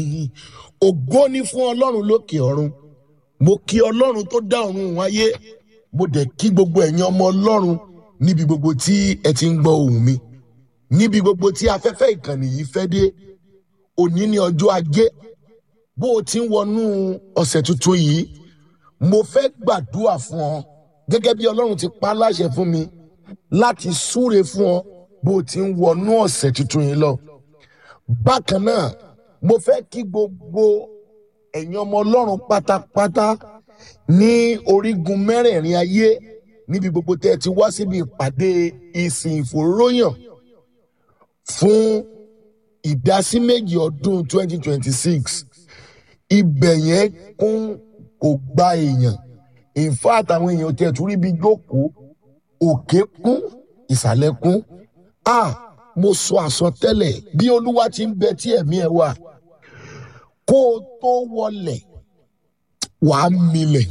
ògo ni fún ọlọ́run lókè ọ̀run mo kí ọlọ́run tó dá ọ̀run wáyé mo dẹ̀ kí gbogbo ẹ̀yin ọmọ ọlọ́run níbi gbogbo tí ẹ ti ń gbọ́ ohùn mi níbi gbogbo tí afẹ́fẹ́ ìkànnì yìí fẹ́ dé òní ní ọjọ́ ajé bó o ti ń wọnú ọ̀sẹ̀ tuntun yìí mo fẹ́ gbàdúrà fún ọ gẹ́gẹ́ bí ọlọ́run ti pa á láṣẹ fún mi láti súre fún ọ bó o ti ń wọnú ọ̀sẹ̀ tuntun yìí lọ bákan náà mo fẹ́ kí gbogbo ẹ̀yin ọmọ ọlọ́run pátápátá ní orígun mẹ́rẹ̀ẹ̀rin ayé níbi gbogbo tẹ́ ẹ ti wá síbi ìpàdé ìsìn ìfòróyàn fún ìdásí méjì ọdún 2026 ibẹ̀ yẹn kún kò gba èèyàn in fact àwọn èèyàn tẹ̀ tún rí bí jókòó òkè kún ìsàlẹ̀ kún ah mo sọ àsọtẹ́lẹ̀ bí olúwa ti ń bẹ tí ẹ̀mí ẹ wà kó o tó wọlẹ̀ wàá milẹ̀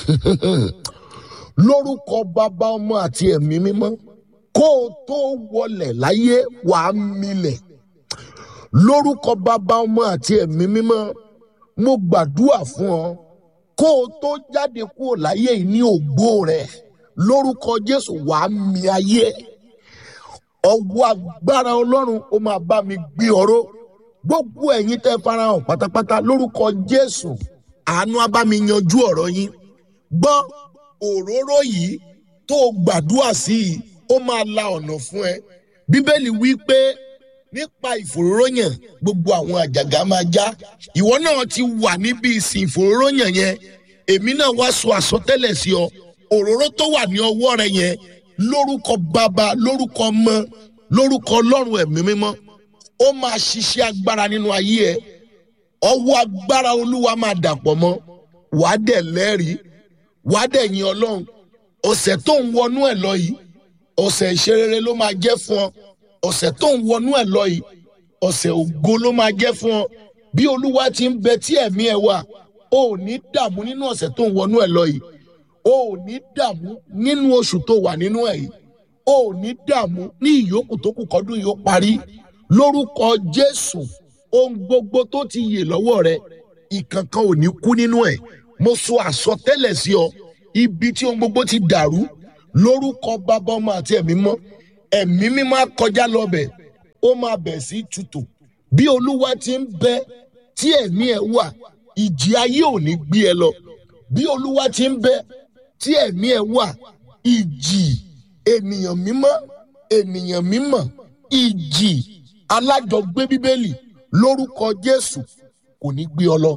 lórúkọ bàbá ọmọ àti ẹ̀mí mímọ́ kó o tó wọlẹ̀ láyé wàá milẹ̀ lórúkọ bàbá ọmọ àti ẹ̀mí mímọ́ mo gbàdúrà fún ọ kó o tó jáde kúrò láyé yìí ní ògbó rẹ lórúkọ jésù wàá mi ayé ọwọ́ agbára ọlọ́run ó máa bá mi gbé ọ̀rọ̀ gbogbo ẹ̀yin tẹ́ farahàn pátápátá lórúkọ jésù àánú á bá mi yanjú ọ̀rọ̀ yín gbọ́ òróró yìí tó o gbàdúrà sí i ó máa la ọ̀nà fún ẹ bíbélì wí pé nípa ìfòróróyàn gbogbo àwọn àjàgà máa já ìwọ náà ti wà níbi ìsìn ìfòróróyàn yẹn èmi náà wá sọ àsọtẹ́lẹ̀ sí ọ òróró tó wà ní ọwọ́ rẹ yẹn lórúkọ bàbá lórúkọ ọmọ lórúkọ ọlọ́run ẹ̀mí mímọ́ ó máa ṣiṣẹ́ agbára nínú ayé ẹ ọwọ́ agbára olúwa máa dàpọ̀ mọ́ wàá dẹ̀ lẹ́rìí wàá dẹ̀ yin ọlọ́run ọ̀sẹ̀ tó ń wọnú ẹ̀ lọ yìí ọ̀sẹ̀ ìṣerere ló máa jẹ́ fún ọ ọ̀sẹ̀ tó ń wọnú ẹ̀ lọ yìí ọ̀sẹ̀ ògo ló máa jẹ́ fún ọ bí olúwa ti ń bẹ tí ẹ̀mí ẹ wà o ò ní dààmú nínú ọ̀sẹ̀ tó ń wọnú ẹ̀ lọ yìí o ò ní dààmú nínú oṣù tó wà nínú ẹ̀ yìí o ò ní dààmú ní ìyókù tó kù kọ́dún yìí ó parí lórúkọ jésù ohun gbogbo tó ti yè lọ́wọ́ rẹ ìkankan ò ní kú nínú ẹ̀ mo sọ àsọtẹ́lẹ̀ sí ọ ibi tí ohun gbogbo ti dàrú lórúkọ bàbá ọmọ àti ẹ̀mí mọ́ ẹ̀mí mímọ́ kọjá lọ́bẹ̀ ó máa bẹ̀ sí tutù bí olúwa ti ń bẹ tí ẹ̀mí ẹ̀ wà ìjì ayé ò ní gbé ẹ lọ bí olúwa ti ń bẹ tí ẹ̀mí ẹ̀ wà ìjì ènìyàn mímọ́ ènìyàn mímọ́ ìjì alájọgbé bíbélì lórúkọ jésù kò ní gbé ọ lọ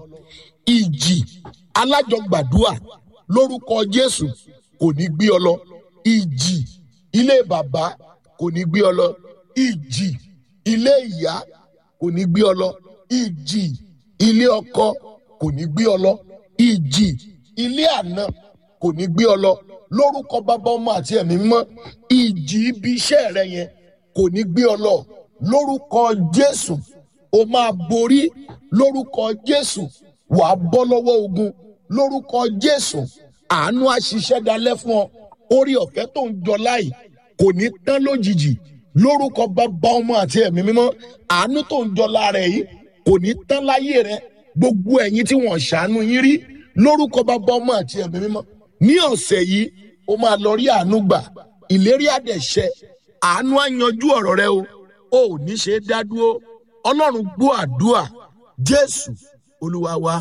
ìjì alájọgbàdúà lórúkọ jésù kò ní gbé ọ lọ ìjì ilé bàbá kò ní gbé ọ lọ ìjì ilé ìyá kò ní gbé ọ lọ ìjì ilé ọkọ kò ní gbé ọ lọ ìjì ilé àná kò ní gbé ọ lọ lórúkọ bàbá ọmọ àti ẹ̀mí mọ́ ìjì ibi iṣẹ́ rẹ yẹn kò ní gbé ọ lọ lórúkọ jésù o máa borí lórúkọ jésù wàá bọ́ lọ́wọ́ ogun lórúkọ jésù àánú àṣìṣẹ́ dalẹ́ fún ọ orí ọ̀fẹ́ tó ń jọ láì kò ní tán lójijì lórúkọ bàbá ọmọ àti ẹ̀mí mímọ́ àánú tó ń jọ lára ẹ̀ yìí kò ní tán láyé rẹ gbogbo ẹ̀yin tí wọ́n ṣàánú yín rí lórúkọ bàbá ọmọ àti ẹ̀mí mímọ́ ní ọ̀sẹ̀ yìí o máa lọ rí àánú gbà ìlérí àdẹ̀ṣẹ àánú á yanjú ọ̀rọ̀ rẹ o ò ní ṣe é dá dúró ọlọ́run gbọ́ àdúrà jésù olúwa wa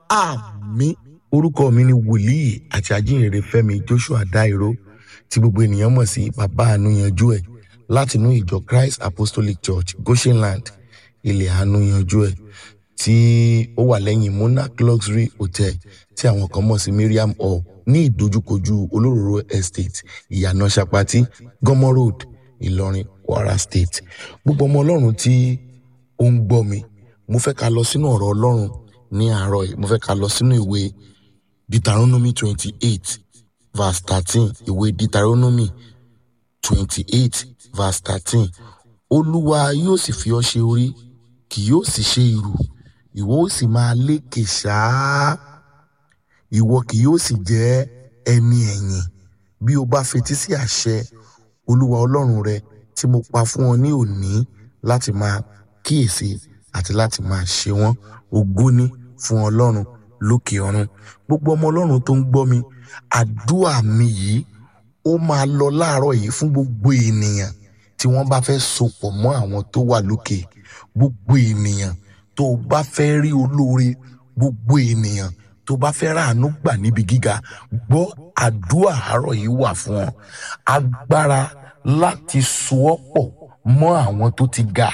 àmín orúkọ mi ni wòlíì àti ajínrere fẹmi joshua dairo tí gbogbo ènìyàn mọ̀ sí bàbá àánú yanjú ẹ̀ látinú ìjọ christ apostolic church goshenland ilẹ̀ àánú yanjú ẹ̀ tí ó wà lẹ́yìn monarch luxury hotel tí àwọn kan mọ̀ sí miriam hall ní ìdojúkojú olóróró estate ìyànà sapati gọmọ road ìlọrin kwara state gbogbo ọmọ ọlọ́run tí ó ń gbọ́ mi mo fẹ́ ká lọ sínú ọ̀rọ̀ ọlọ́run ní àárọ̀ yìí mo fẹ́ ká lọ sínú ìwé deuteronomy twenty eight verse thirteen ìwé deuteronomy twenty eight verse thirteen olúwa yóò sì fi ọ́ ṣe orí kì yóò sì ṣe ìrù ìwọ ó sì máa lékè ṣáá ìwọ kì yóò sì jẹ́ ẹni ẹ̀yìn bí o bá fetí sí àṣẹ olúwa ọlọ́run rẹ tí mo pa fún ọ ní òní láti máa kíyèsí àti láti máa ṣe wọ́n ògo ní fún ọlọ́run lókè ọ̀run gbogbo ọmọ ọlọ́run tó ń gbọ́ mi àdúrà mi yìí ó máa lọ láàárọ̀ yìí fún gbogbo ènìyàn tí wọ́n bá fẹ́ sopọ̀ mọ́ àwọn tó wà lókè gbogbo ènìyàn tó o bá fẹ́ rí olóore gbogbo ènìyàn tó bá fẹ́ ràánú gbà níbi gíga gbọ́ àdúrà àárọ̀ yìí wà fún ọ agbára láti so ọ́ pọ̀ mọ́ àwọn tó ti ga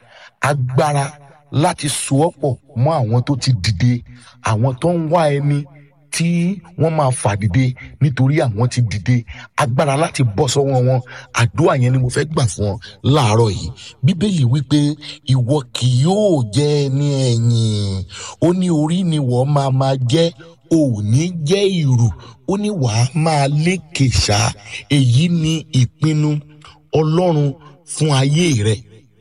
agbára láti so ọ́ pọ̀ mọ́ àwọn tó ti dìde àwọn tó ń wá ẹni tí wọ́n máa fà dìde nítorí àwọn ti dìde agbára láti bọ́ sọ́wọ́ wọn àdúrà yẹn ni mo fẹ́ gbà fún ọ láàárọ̀ yìí bíbélì wípé ìwọ kì yóò jẹ́ ẹni ẹ̀yìn ó ní orí ni wọ́n máa máa jẹ́ ò ní jẹ́ ìrù ó ní wàá máa lékè ṣá èyí ni ìpinnu ọlọ́run fún ayé rẹ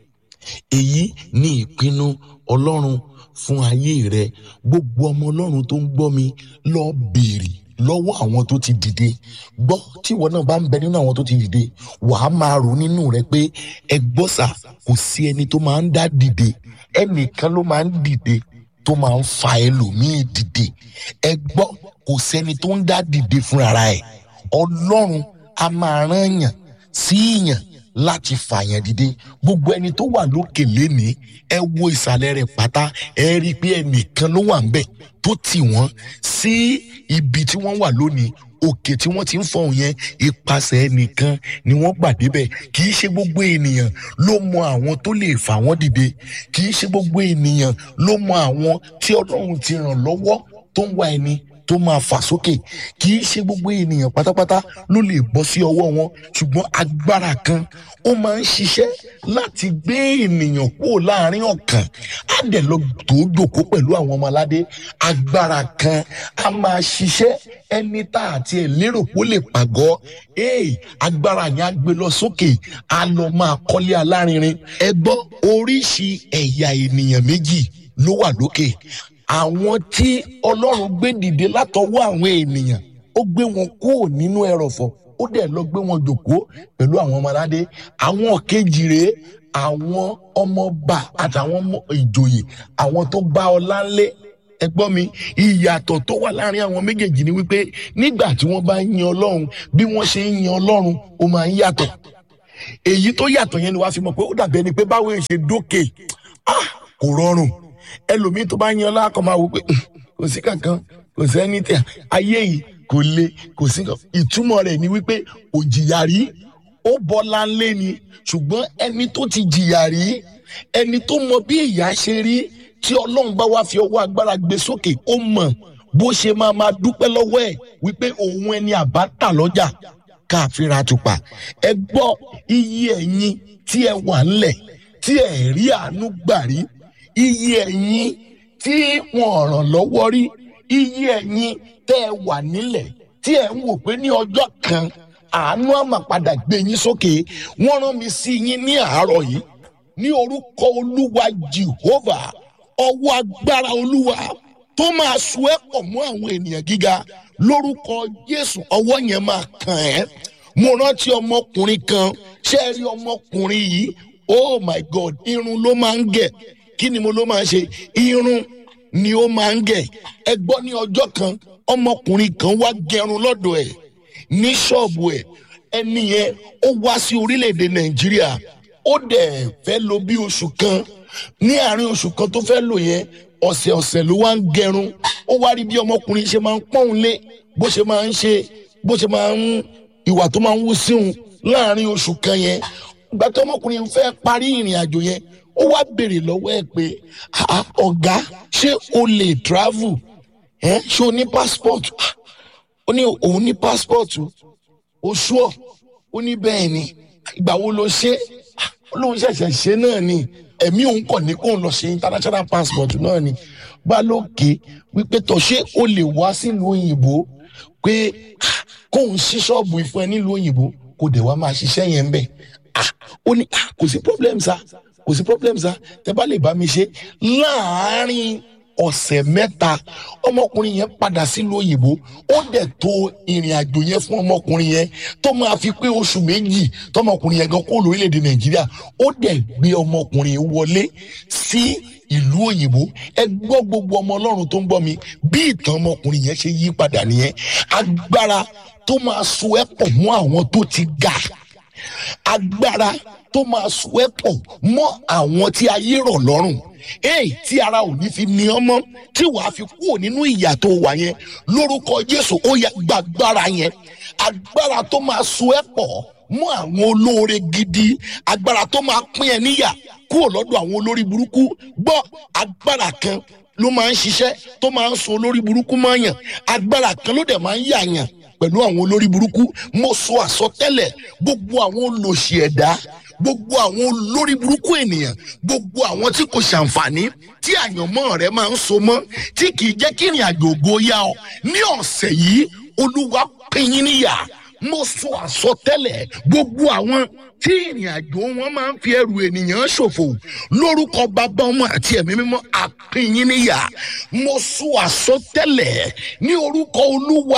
èyí ni ìpinnu ọlọ́run fún ayé rẹ gbogbo ọmọ ọlọ́run tó ń gbọ́ mi lọ béèrè lọ́wọ́ àwọn tó ti dìde gbọ́ tí ìwọ náà bá ń bẹ nínú àwọn tó ti dìde wàá máa rò nínú rẹ pé ẹ gbọ́ sà kò sí ẹni tó máa ń dá dìde ẹnìkan ló máa ń dìde tó máa ń fa ẹlòmíì dìde ẹ gbọ́ kò sẹ́ni tó ń dá dìde fúnra ẹ̀ ọlọ́run a máa rán yàn sí yàn láti fàyàn dìde gbogbo ẹni tó wà lókè lénìí ẹ wo ìsàlẹ̀ rẹ̀ pátá ẹ rí i pé ẹnìkan ló wà ń bẹ̀ tó tì wọ́n sí ibi tí wọ́n wà lónìí òkè tí wọ́n ti ń fọ̀hún yẹn ipasẹ̀ ẹnìkan ni wọ́n gbà débẹ̀ kì í ṣe gbogbo ènìyàn ló mọ àwọn tó lè fà wọ́n dìde kì í ṣe gbogbo ènìyàn ló mọ àwọn tí ọlọ́run ti ràn lọ́wọ́ tó ń wá ẹni tó máa fà sókè kì í ṣe gbogbo ènìyàn pátápátá ló lè bọ́ sí ọwọ́ wọn ṣùgbọ́n agbára kan ó máa ń ṣiṣẹ́ láti gbé ènìyàn kúrò láàrin ọ̀kàn á dẹ̀ lọ tó jòkó pẹ̀lú àwọn ọmọ aládé agbára kan á máa ṣiṣẹ́ ẹni tá àti ẹ̀ lérò pé ó lè pàgọ́ ee agbára yẹn á gbé lọ sókè á lọ máa kọ́lé alárinrin ẹ gbọ́ oríṣi ẹ̀yà ènìyàn méjì ló wà lókè àwọn tí ọlọ́run gbé dìde látọwọ́ àwọn ènìyàn ó gbé wọn kúrò nínú ẹrọ̀fọ̀ ó dẹ̀ lọ gbé wọn jòkó pẹ̀lú àwọn ọmọ aládé àwọn kejì rèé àwọn ọmọọba àtàwọn ọmọ ìjòyè àwọn tó bá ọlá ńlé ẹ gbọ́ mi ìyàtọ̀ tó wà láàrin àwọn méjèèjì ni wípé nígbà tí wọ́n bá ń yin ọlọ́run bí wọ́n ṣe ń yin ọlọ́run ó máa ń yàtọ̀ èyí tó yàtọ̀ yẹn ni wàá fi mọ̀ pé ó dàbí ẹni pé báwo ṣe dókè ah kò rọrùn ẹlòmíín tó bá yan ọlá kan máa wò pé kò sí kankan kò sẹ́ni tí ayé yìí kò le kò sí kankan ìtumọ̀ rẹ̀ ni wípé ò jìyà rí ó bọ́lá ńlé ni ṣùgbọ́n ẹni tó ti jìyà rí ẹni tó mọ bí ìyà ṣe rí tí ọlọ́run bá wá fi ọwọ́ agbára gbé sókè ó mọ̀ bó ṣe máa máa dúpẹ́ lọ́wọ́ ẹ̀ wípé òun ẹni àbá tà lọ́jà káàfin ra tùpà ẹ gbọ́ iye ẹ̀yin tí ẹ wà ńlẹ̀ tí ẹ rí àánú gbà rí iye ẹ̀yin tí wọ́n ràn lọ́wọ́ rí iye ẹ̀yin tẹ́ ẹ wà nílẹ̀ tí ẹ ń wò pé ní ọjọ́ kan àánú àmà padà gbé yín sókè wọ́n rán mi sí yín ní àárọ̀ yìí ní orúkọ olúwa jehovah ọwọ́ agbára olúwa tó máa so ẹ́ pọ̀ mọ́ àwọn ènìyàn gíga lórúkọ jésù ọwọ́ yẹn máa kàn ẹ́ mo rántí ọmọkùnrin kan ṣé ẹ rí ọmọkùnrin yìí oh my god irun ló máa ń gẹ̀ kí ni mo ló máa ń ṣe irun ni ó máa ń gẹ̀ ẹ gbọ́ ní ọjọ́ kan ọmọkùnrin kan wá gẹrun lọ́dọ̀ ẹ̀ ní ṣọ́ọ̀bù ẹ̀ ẹni yẹn ó wá sí orílẹ̀-èdè nàìjíríà ó dẹ̀ fẹ́ lò bí oṣù kan ní àárín oṣù kan tó fẹ́ lò yẹn ọ̀sẹ̀ ọ̀sẹ̀ ló wá ń gẹrun ó wá rí bí ọmọkùnrin ṣe máa ń pọ́n lé bó ṣe máa ń ṣe bó ṣe máa ń ìwà tó máa ń wú síhun láàárín oṣù kan yẹn ìgbà tó ọmọkùnrin fẹ́ parí ìrìn àjò yẹn ó wá béèrè lọ́wọ́ ẹ̀ pé ọ̀gá ṣé o lè travel ẹ̀ ṣé o ní passport ó ní òun ní passport o ṣúọ̀ ó ní bẹ́ẹ̀ ni ìgbà wo ló ṣe ó lóun ṣẹ̀ṣẹ̀ ṣe náà ni ẹ̀mí òun kàn ní kóun lọ ṣe international passport náà ni bá lókè wípé tọ̀ ṣé o lè wá sílùú òyìnbó pé kóun ṣí ṣọ́ọ̀bù ìfún ẹ nílùú òyìnbó kó dẹ̀ wá máa ṣiṣẹ́ yẹn ń bẹ̀ ó ní kò sí problem sa kò sí problem sa tẹ bá lè bá mi ṣe láàárín ọ̀sẹ̀ mẹ́ta ọmọkùnrin yẹn padà sílùú òyìnbó ó dẹ̀ tó ìrìn àjò yẹn fún ọmọkùnrin yẹn tó máa fi pé oṣù méjì tọmọkùnrin yẹn gan kó lórílẹ̀‐èdè nàìjíríà ó dẹ̀ gbé ọmọkùnrin wọlé sí ìlú òyìnbó ẹ gbọ́ gbogbo ọmọ ọlọ́run tó ń gbọ́ mi bí ìtàn ọmọkùnrin yẹn ṣe yí padà nìyẹn agbára tó máa so ẹ́ pọ̀ mọ́ àwọn tó ti ga agbára tó máa so ẹ́ pọ̀ mọ́ àwọn tí ayé rọ̀ lọ́rùn èyí tí ara ò ní fi ní ọmọ tí wàá fi kúrò nínú ìyà tó wà yẹn lórúkọ jésù ó yẹ gbàgbára yẹn agbára tó máa so ẹ́ pọ̀ mọ́ àwọn olóore gidi agbára tó máa pín ẹ níyà kúrò lọ́dọ̀ àwọn olórí burúkú gbọ́ agbára kan ló máa ń ṣiṣẹ́ tó máa ń so olórí burúkú mọ́ yàn agbára kan ló dẹ̀ máa ń yà yàn pẹ̀lú àwọn olórí burúkú mo sọ àsọtẹ́lẹ̀ gbogbo àwọn olòṣì ẹ̀dá gbogbo àwọn olórí burúkú ènìyàn gbogbo àwọn tí kò ṣàǹfààní tí àyànmọ́ rẹ máa ń so mọ́ tí kì í jẹ́ kí ìrìn àjò ògo yá ọ ní ọ̀sẹ̀ yìí olúwa pín yín níyà mo sọ àsọtẹ́lẹ̀ gbogbo àwọn tí ìrìn àjò wọn máa ń fi ẹrù ènìyàn ṣòfò lórúkọ bàbá ọmọ àti ẹ̀mí mímọ́ àpínyín níyà mo sọ àsọtẹ́lẹ̀ ní orúkọ olúwa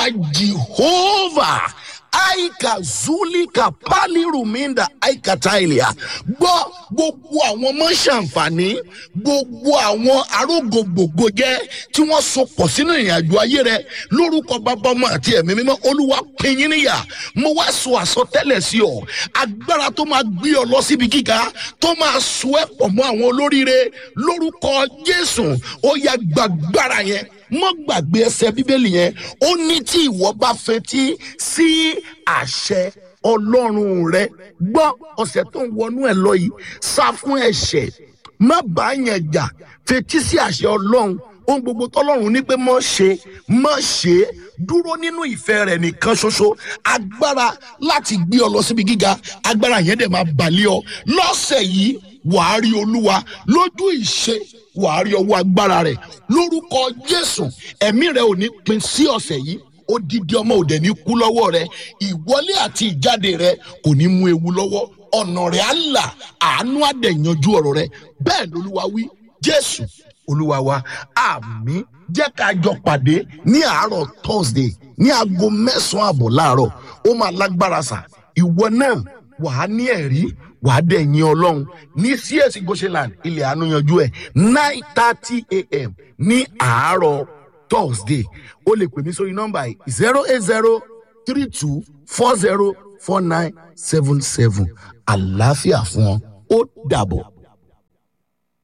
jehovah aika zulika paliruminda aika tailia gbọ́ gbogbo àwọn ọmọ ṣàǹfààní gbogbo àwọn arógbogbògo jẹ́ tí wọ́n so pọ̀ sínú ìrìnàjò ayé rẹ lórúkọ bàbá ọmọ àti ẹ̀mí mímọ́ olúwa pinyin níyà mo wá sọ àsọtẹ́lẹ̀ sí ọ agbára tó máa gbé ọ lọ síbi gíga tó máa so ẹ́ pọ̀ mọ́ àwọn olóríire lórúkọ jésù ó yá gbàgbára yẹn mọ gbàgbé ẹsẹ bíbélì yẹn ó ní tí ìwọ bá fetí sí àṣẹ ọlọ́run rẹ gbọ́ ọ̀sẹ̀ tó ń wọnú ẹ̀ lọ yìí sá fún ẹ̀ṣẹ̀ má bá yẹn jà fetí sí àṣẹ ọlọ́run ohun gbogbo tọ́lọ́run ní pé mọ́ ṣe mọ́ ṣe é dúró nínú ìfẹ́ rẹ̀ nìkan ṣoṣo agbára láti gbé ọ lọ síbi gíga agbára yẹn dẹ̀ máa balẹ̀ ọ lọ́sẹ̀ yìí wàá rí olúwa lójú ìṣe wàá rí ọwọ́ agbára rẹ̀ lórúkọ jésù ẹ̀mí rẹ̀ ò ní pin sí ọ̀sẹ̀ yìí odidi ọmọ òde ní kú lọ́wọ́ rẹ̀ ìwọlé àti ìjáde rẹ̀ kò ní mú ewu lọ́wọ́ ọ̀nà rẹ̀ á là àánú àdẹ̀yanjú ọ̀rọ̀ rẹ̀ bẹ́ẹ̀ lolúwa wí jésù olúwa wa àmì jẹ́ ká jọ pàdé ní àárọ̀ thursday ní aago mẹ́sàn-án àbọ̀ láàárọ̀ ó máa lágbára sà ìwọ náà wàá ní ẹ̀rí wàá dẹ̀ yin ọlọ́run ní csc goshenland ilẹ̀ àánú yanjú ẹ̀ nine thirty a.m. ní àárọ̀ thursday o lè pè mí sórí nọ́mbà yìí zero eight zero three two four zero four nine seven seven àlàáfíà fún ọ ó dàbọ̀.